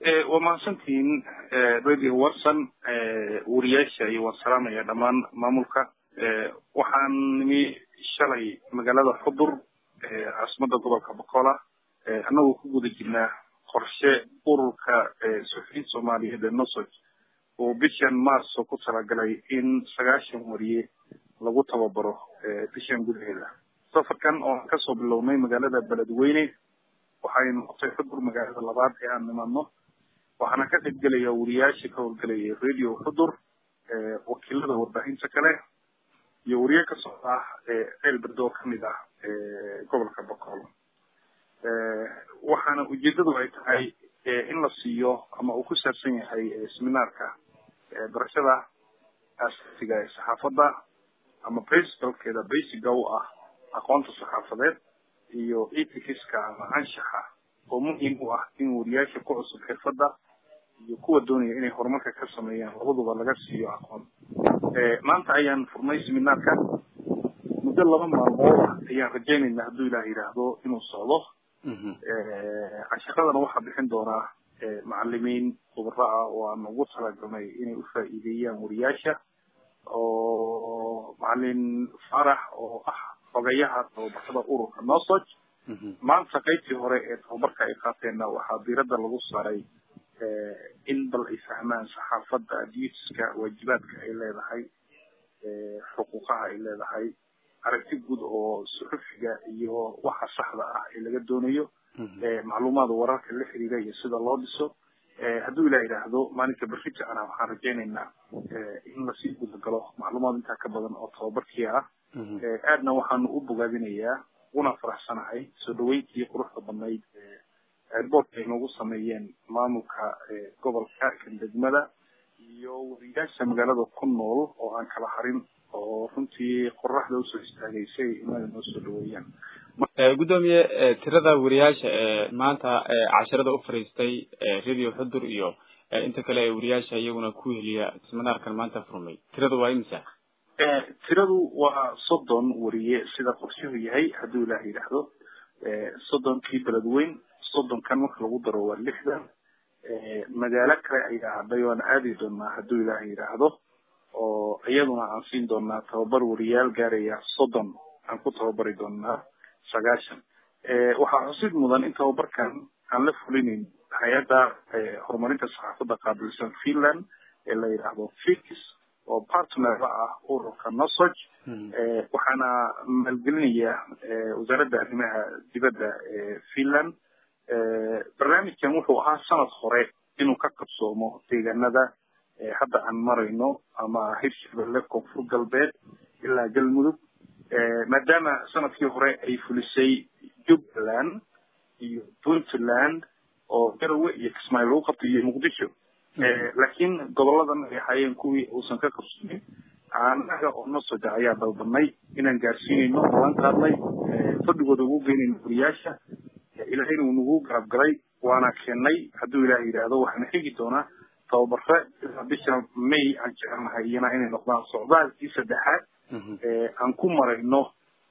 waa mahadsantihiin radio watson wariyaasha iyo waan salaamaya dhammaan maamulka waxaan nimi shalay magaalada xudur caasimada gobolka bocola annagoo ku guda jirnaa qorshe ururka suxufiyiin soomaaliyeed ee nosog oo bishan marso ku talagalay in sagaashan wariye lagu tababaro bishan gudaheeda safarkan oo aan kasoo bilownay magaalada beledweyne waxay noqotay xudur magaalada labaad ee aan nimadno waxaana ka qayb gelaya wariyaasha ka howlgelaya radio xudur wakiilada warbaahinta kale iyo wariye ka socda ceel berdo kamid ah gobolka boqol waxaana ujeedadu ay tahay in la siiyo ama uu ku saabsan yahay seminaarka barashada asaasiga ee saxaafadda ama principalkeeda basiga u ah aqoonta saxaafadeed iyo etikiska ama anshaxa oo muhiim u ah in wariyaasha ku cusub xirfadda iyo kuwa doonaya inay horumarka ka sameeyaan labaduba laga siiyo aqoon maanta ayaan furnay seminaarka muddo laba maalmood ah ayaan rajaynaynaa hadduu ilaah yidhaahdo inuu socdo casharadana waxaa bixin doonaa macalimiin khubaro ah oo aan ugu talagalnay inay ufaa'iideeyaan wariyaasha oo macalin farax oo ah xogayaha tababarada ururka nosog maanta qaybtii hore ee tababarka ay qaateenna waxaa diiradda lagu saaray in bal ay fahmaan saxaafadda duutiska waajibaadka ay leedahay xuquuqaha ay leedahay aragti guud oo suxufiga iyo waxa saxda ah ee laga doonayo macluumaada wararka la xiriira iyo sida loo dhiso hadduu ilah yidhaahdo maalinka berrita ana waxaan rajaynaynaa in lasii gudagalo macluumaad intaa ka badan oo tababarkii ah aadna waxaanu u bogaadinayaa una faraxsanahay soo dhaweyntii quruxda badnayd airboortka ay noogu sameeyeen maamulka gobolka kan degmada iyo wariyaasha magaalada ku nool oo aan kala harin oo runtii qoraxda usoo istaagaysay inaga noo soo dhaweeyaan gudoomiye tirada wariyaasha ee maanta casharada u fariistay radio xudur iyo inta kale ee wariyaasha iyaguna ku heliya seminaarkan maanta furmay tirada waa imisa tiradu waa soddon wariye sida qorshuhu yahay hadduu ilaah yidhaahdo soddonkii beledweyn soddonkan marka lagu daro waa lixdan magaalo kale ayaa hadhay waan aadi doonaa hadduu ilaah yidhaahdo oo iyaduna aan siin doonaa tababar wariyaal gaaraya soddon aan ku tababari doonaa sagaashan waxaa xusid mudan in tababarkan aan la fulinayn hay-adda horumarinta saxaafadda qaabilsan finland ee la yidhaahdo fix oo partnerla ah ururka nosog waxaana maalgelinaya wasaaradda arrimaha dibadda ee finland barnaamijkan wuxuu ahaa sanad hore inuu ka qabsoomo deegaanada hadda aan marayno ama hirshabelle koonfur galbeed ilaa galmudug maadaama sanadkii hore ay fulisay jubbaland iyo puntland oo garowe iyo kismaayo lagu qabtay iyo muqdisho laakiin goboladan ay ahaayeen kuwii uusan ka qabsoomin anaga oo nosoja ayaa dalbanay inaan gaarsiinayno waan qaadnay fadhigooda ugu geynayno wariyaasha ilahayna uu nagu garab galay waana keenay hadduu ilaah yidhaahdo waxaana xigi doonaa tababare ilaa bisha may aan jecelnahay iyana inay noqdaan socdaalkii saddexaad aan ku marayno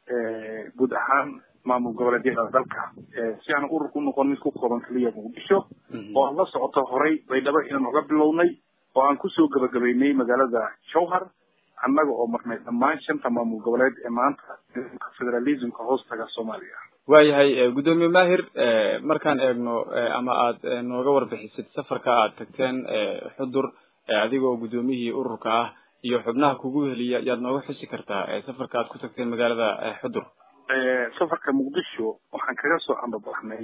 guud ahaan maamul goboleedyada dalka si aan ururka u noqon mid ku kooban keliya muqdisho oo aan la socoto horay baydhabo inaan oga bilownay oo aan kusoo gabagabaynay magaalada jowhar annaga oo marnay dhammaan shanta maamul goboleed ee maanta federalismka hoostaga soomaaliya waayahay guddoomiye mahir markaan eegno ama aad nooga warbixisid safarka aad tagteen xudur adigoo guddoomiyihii ururka ah iyo xubnaha kugu heliya yaad nooga xusi kartaa safarka aad ku tagteen magaalada xudur safarka muqdisho waxaan kaga soo ambabaxnay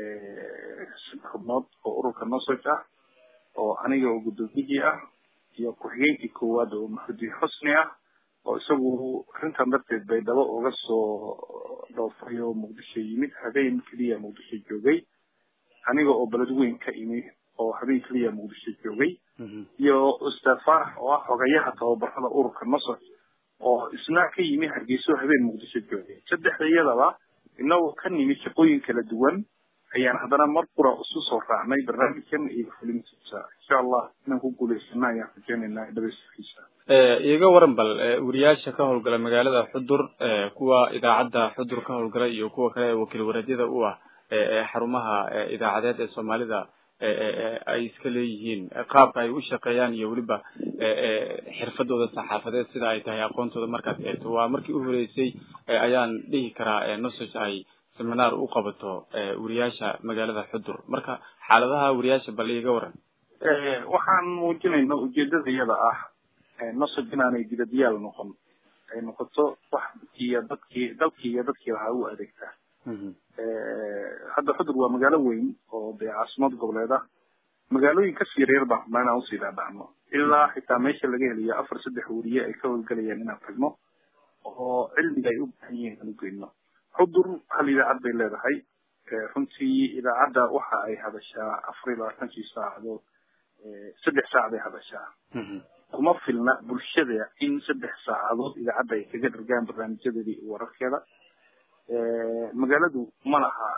xubnood oo ururka nosog ah oo aniga oo guddoomiyihii ah iyo ku-xigeenkii koowaad oo maxudiin xusni ah oo isagu arrintan darteed baydhabo uga soo dhoofay oo muqdisho yimid habeen keliya muqdisho joogay aniga oo beledweyn ka imi oo habeen keliya muqdisho joogay iyo ustaad farax oo ah xogayaha tababarada ururka nosog oo isna ka yimi hargeyso habeen muqdisho joogay saddexda iyadaba inagoo ka nimi shaqooyin kala duwan ayaan haddana mar qura isu soo raacnay barnaamijkan iyo fulintiisa insha allah inaan ku guulaysana ayaan rajeynaynaa dhabayskiisa iiga waran bal wariyaasha ka howlgala magaalada xudur kuwa idaacadda xudur ka howlgala iyo kuwa kale wakiil wareedyada u ah xarumaha idaacadeed ee soomaalida ay iska leeyihiin qaabka ay u shaqeeyaan iyo weliba xirfadooda saxaafadeed sida ay tahay aqoontooda markaad eegto waa markii u horeysay ayaan dhihi karaa nosage ay seminaar u qabato wariyaasha magaalada xudur marka xaaladaha wariyaasha bal iiga waran waxaan muujinayna ujeedada iyada ah nosage inaanay dibadyaal noqon ay noqoto wax iyo dadkii dalkii iyo dadkii lahaa u adeegtaa hadda xudur waa magaalo weyn oo dee caasimad goboleed ah magaalooyin kasii yaryar baan rabnaa inaan usii dhaadhacno ilaa xitaa meesha laga helayo afar saddex weriye ay ka howlgelayaan inaan tagno oo cilmiga ay u baahan yihiin aan ugeyno xudur hal idaacad bay leedahay runtii idaacadda waxa ay hadashaa afar iyo labaatankii saacadood saddex saac bay hadashaa kuma filna bulshada in saddex saacadood idaacadda ay kaga dhargaan barnaamijyadeeda iyo wararkeeda magaaladu ma laha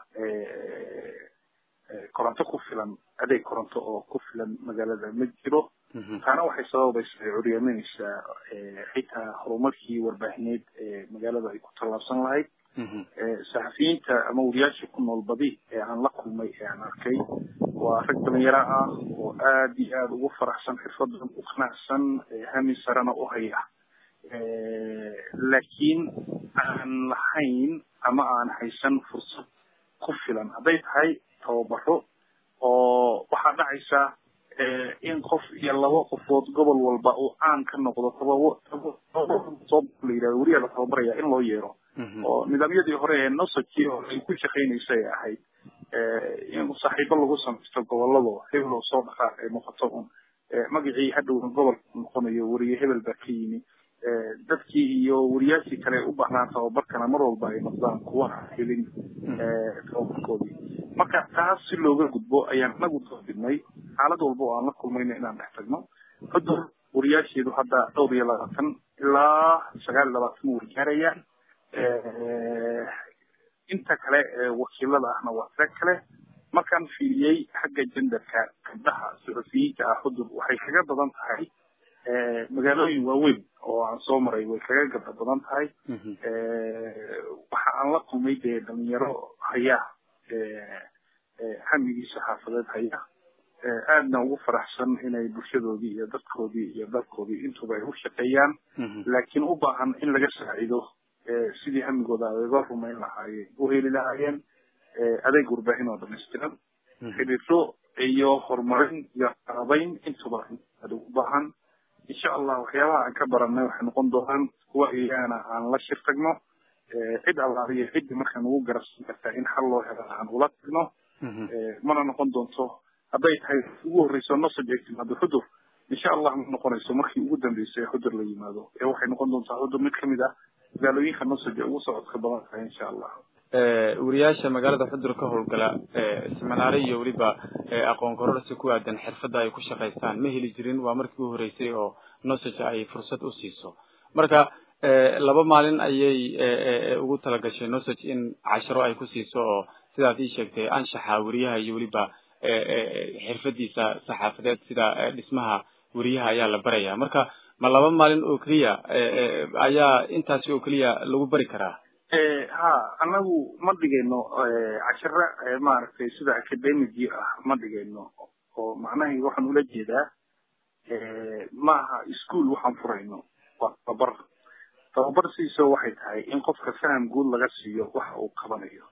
koronto ku filan adeeg koronto oo ku filan magaalada ma jiro taana waxay sababaysa curyaaminaysaa xitaa horumarkii warbaahineed ee magaalada ay ku tallaabsan lahayd saxafiyiinta ama wariyaasha ku nool badi ee aan la kulmay ee aan arkay waa rag dhalinyaro ah oo aad iyo aada ugu faraxsan xirfadan u qanacsan hami sarena u haya laakiin aan lahayn ama aan haysan fursad ku filan hadday tahay tababaro oo waxaa dhacaysa in qof iyo laba qofood gobol walba uu caan ka noqdo la yidhahdo weriyaa la tababaraya in loo yeero oo nidaamyadii hore ee nosaki oo ay ku shaqaynaysa ay ahayd in saaxiibo lagu samaysto gobolado hebel oo soo dhaqaaq ay noqoto un magacii hadhowna gobolka noqonayo weriye hebel baa ka yimi dadkii iyo wariyaashii kale u baahnaan tababarkana mar walba ay noqdaan kuwa aan helin tababarkoodii marka taas si looga gudbo ayaan anagu doodidnay xaalad walba oo aan la kulmayna inaan dhex tagno xudur wariyaasheedu hadda dhowr iyo labaatan ilaa sagaal iyo labaatan way gaarayaan inta kale ee wakiilada ahna waa tira kale markaan fiiriyey xagga jenderka gabdhaha suxufiyiinta ah xudur waxay kaga badan tahay magaalooyin waaweyn oo aan soo maray way kaga gabdha badan tahay waxa aan la kulmay dee dhalinyaro haya hamigii saxaafadeed haya aadna ugu faraxsan inay bulshadoodii iyo dadkoodii iyo dalkoodii intuba ay u shaqeeyaan laakiin u baahan in laga saacido sidii hamigooda adeega rumayn lahaayeen u heli lahaayeen adeeg warbaahin oo dhamaystiran xidhiidho iyo horumarin iyo qarabayn intuba aad ugu baahan insha allah waxyaabaha aan ka baranay waxay noqon doonaan kuwa iyagana aan la shir tagno cid allaaliyo ciddii markaan ugu garabsan kartaa in xal loo helo aan ula tagno mana noqon doonto hadday tahay ugu horreyso nosage ay timaado xudur insha allah ma noqonayso markii ugu dambeysay xudur la yimaado ee waxay noqon doontaa xudur mid kamid ah magaalooyinka nosage ugu socodka badan tahay insha allah wariyaasha magaalada xudur ka howlgala seminaare iyo weliba aqoon kororsi ku aadan xirfadda ay ku shaqaystaan ma heli jirin waa markii u horeysay oo nosage ay fursad u siiso marka laba maalin ayay ugu talagashay nosage in casharo ay ku siiso oo sidaad ii sheegtay anshaxa weriyaha iyo weliba xirfadiisa saxaafadeed sida dhismaha weriyaha ayaa la baraya marka ma laba maalin oo keliya ayaa intaasi oo keliya lagu bari karaa ha anagu ma dhigayno casharo maaragtay sida academigi ah ma dhigayno oo macnahay waxaan ula jeedaa maaha ischool waxaan furayno waa tababar tababar siiso waxay tahay in qofka faham guud laga siiyo waxa uu qabanayo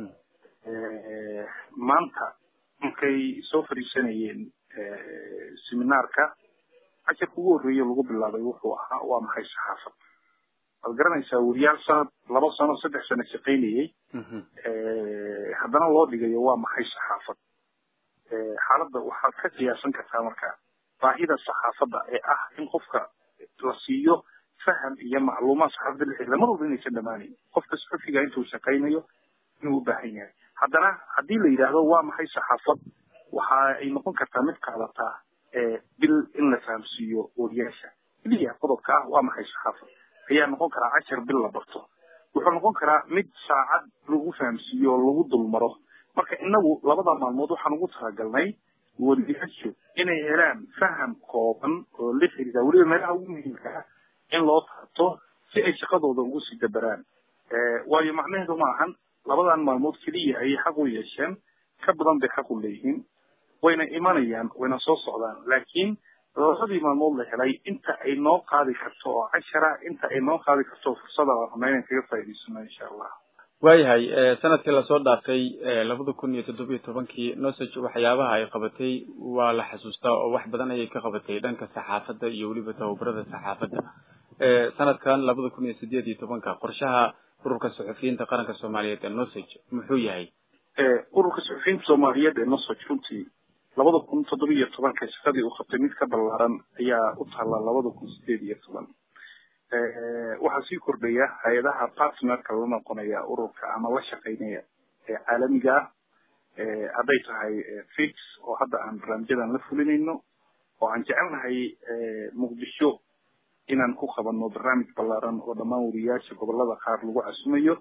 maanta markay soo fadhiisanayeen seminaarka casharka ugu horreeya lagu bilaabay wuxuu ahaa waa maxay saxaafad waad garanaysaa weriyaal sanad laba sano saddex sano shaqaynayey haddana loo dhigayo waa maxay saxaafad xaaladda waxaad ka qiyaasan kartaa marka baahida saxaafadda ee ah in qofka la siiyo faham iyo macluumaad saxaafadda la xiriira mar walba inaysan dhamaanayn qofka suxufiga intuu shaqaynayo inuu u baahan yahay haddana haddii la yidhaahdo waa maxay saxaafad waxa ay noqon kartaa mid qaadataa bil in la fahamsiiyo wariyaasha keliya qodobka ah waa maxay saxaafad ayaa noqon karaa cashar bil la barto wuxuu noqon karaa mid saacad lagu fahamsiiyo oo lagu dulmaro marka inagu labada maalmood waxaan ugu talagalnay wariyaashu inay helaan faham kooban oo la xiriira weliba meelaha ugu muhiimka ah in loo taabto si ay shaqadooda ugu sii dabaraan waayo macnaheedu ma ahan labadan maalmood keliya ayay xaq u yeesheen ka badan bay xaq u leeyihiin wayna imanayaan wayna soo socdaan laakiin labadii maalmood la helay inta ay noo qaadi karto oo cashara inta ay noo qaadi karto fursada waan rabnaa inaan kaga faa'idaysano insha allah waayahay sanadkii lasoo dhaafay labada kun iyo toddoba iyo tobankii nosage waxyaabaha ay qabatay waa la xasuustaa oo wax badan ayay ka qabatay dhanka saxaafadda iyo weliba tababarada saxaafadda sanadkan labada kun iyo sideed iyo tobanka qorshaha ururka suxufiyiinta qaranka soomaaliyeed ee nosage muxuu yahay ururka suxufiyiinta soomaaliyeed ee nosage runtii labada kun toddoba iyo tobanka shaqadii uu qabtay mid ka ballaaran ayaa u taalla labada kun sideed iyo toban waxaa sii kordhaya hay-adaha partnerka la noqonaya ururka ama la shaqeynaya ee caalamiga ah hadday tahay fix oo hadda aan barnaamijyadan la fulinayno oo aan jecelnahay muqdisho inaan ku qabanno barnaamij ballaaran oo dhammaan wariyaasha gobolada qaar lagu casumayo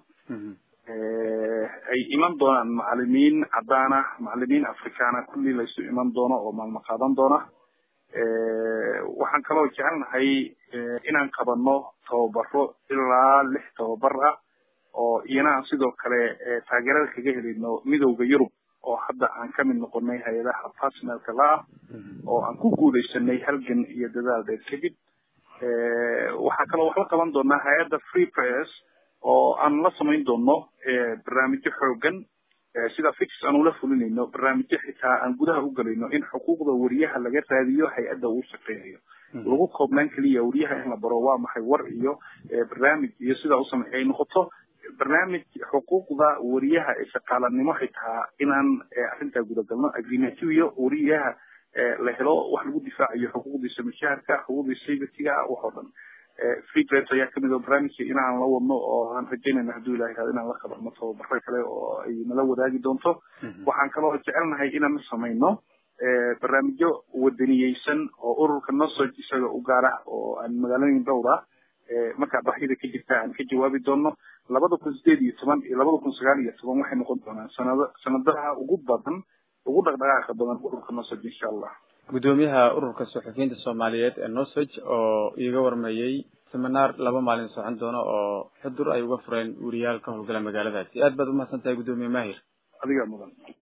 ay iman doonaan macalimiin cadaan ah macalimiin afrikaana kulli laysu iman doono oo maalmo qaadan doona waxaan kaloo jecelnahay inaan qabanno tababaro ilaa lix tababar ah oo iyana aan sidoo kale taageerada kaga helayno midowda yurub oo hadda aan ka mid noqonay hay-adaha partnerka la-ah oo aan ku guuleysanay halgan iyo dadaal dheer kadib waxaa kaloo wax la qaban doonaa hay-adda free press oo aan la samayn doono barnaamijyo xoogan sida fix aan ula fulinayno barnaamijyo xitaa aan gudaha u gelayno in xuquuqda wariyaha laga raadiyo hay-adda uu shaqeynayo lagu koobnaan keliya wariyaha in la baro waa maxay war iyo barnaamij iyo sidaa usameey ay noqoto barnaamij xuquuqda wariyaha ee shaqaalanimo xitaa inaan arrintaa gudagalno agreementiyo wariyaha la helo wax lagu difaacayo xuquuqdiisa mushaharka xuquuqdiisa safetyga wax oo dhan free press ayaa kamid oo barnaamijka inaan la wadno oo aan rajaynayna hadduu ilaha yihahdo inaan la qabanno tababaro kale oo ay nala wadaagi doonto waxaan kaloo jecelnahay inaan samayno barnaamijyo wadaniyeysan oo ururka nosog isaga u gaar ah oo aan magaalooyin dhowr ah markaa baahida ka jirta aan ka jawaabi doono labada kun sideed iyo toban iyo labada kun sagaal iyo toban waxay noqon doonaan sanado sanadaha ugu badan ugu dhaqdhaqaaqa badan ururka nosog insha allah gudoomiyaha ururka suxufiyiinta soomaaliyeed ee nosage oo iiga warmayey seminaar laba maalin socon doono oo xudur ay uga fureen weriyaal ka howlgala magaaladaasi aad baad umahadsan tahay gudoomiye mahir adigaa mudan